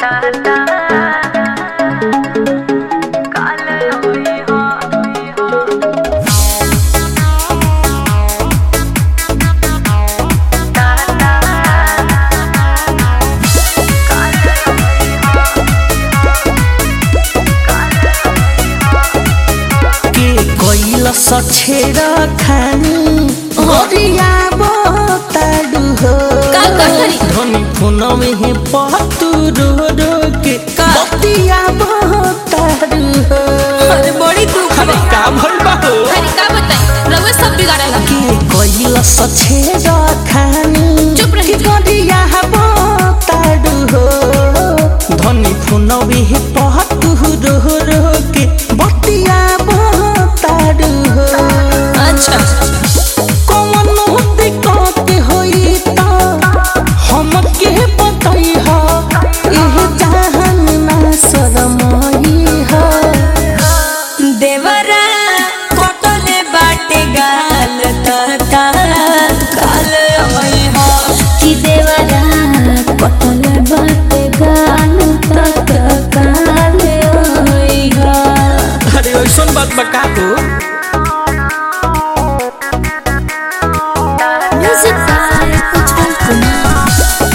के कोइल सछेरा खानी गरिया बताडु हो का कहरी? धनी फोनमे हे पतु रो रो के बतिया बताडु हो अरे बड़ी दुख अरे बा का भइल बा हो अरे का बताई रउआ सब बिगाड़ला के कोइल सछेरा खानी चुप रही। गरिया बताडु हो धनी फोनमे हे पतु रो रो के बतिया बताडु हो अच्छा कौनो दिक्कत होई त हमके बताइह एह जहान ना शरमाई ह देवरा कटले बाटे गाल तता काल होई हो कि देवरा कटल बाटे गाल तक काल होई हो अरे ऐसन बात बका तो म्यूजिक बाय उज्जवल कुमार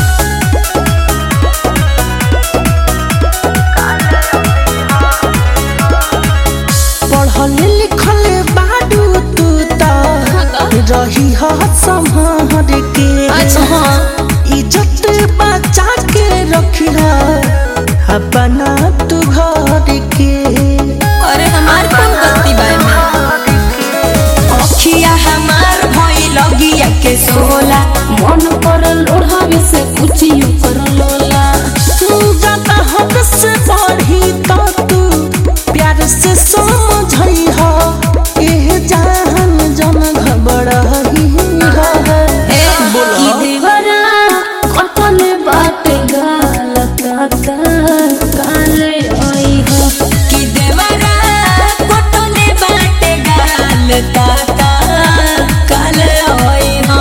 पढ़ल लिखल बाडू तू त रही ह संभार के अच्छा हाँ इज्जत बचा के रखिह अपना तू घर के अरे हमार कौन गलती बा में अखिया हमार भई लगिया के सोला मन पर लोढ़ावे से कुछ यू कर लोला तू ज्यादा हद से बढ़ी तो तू प्यार से समझई हो एह जान जन घबड़ही हो ए कि देवरा कटल बाटे गाल तक काल होई हो कि देवरा कटले बाटे गाल ताता काल होई हो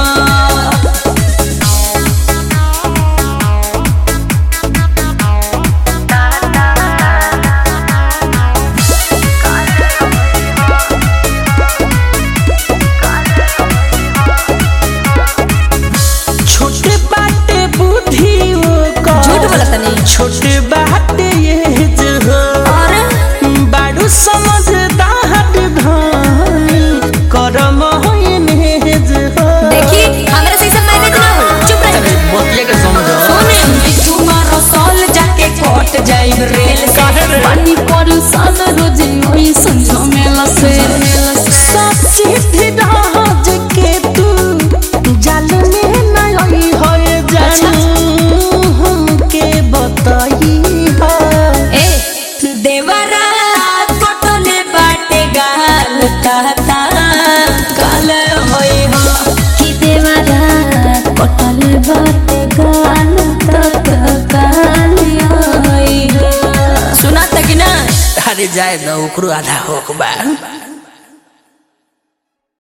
छोटे बाटे बुद्धि ओकर झूठ बोलत नहीं छोटे बाटे ये जो हो अरे बाड़ू समझदार धानी करम होइने जो हो देखी हमरा से सब मैनेज ना हो चुप रही बतिया के समझो सुने तुम्हारा साल जाके कट जाई रेल से पानी पर सन रोज होई संझो मेला से ससिद्धि राज के तू जल में नई होए जानू हमके बताई हो ए देवरा कटले बाटे गाल ताता काल होई हो कि देवरा कटल बाटे गाल तक काल होई हो सुना तक ना अरे जाए दो ओकरो आधा होक बा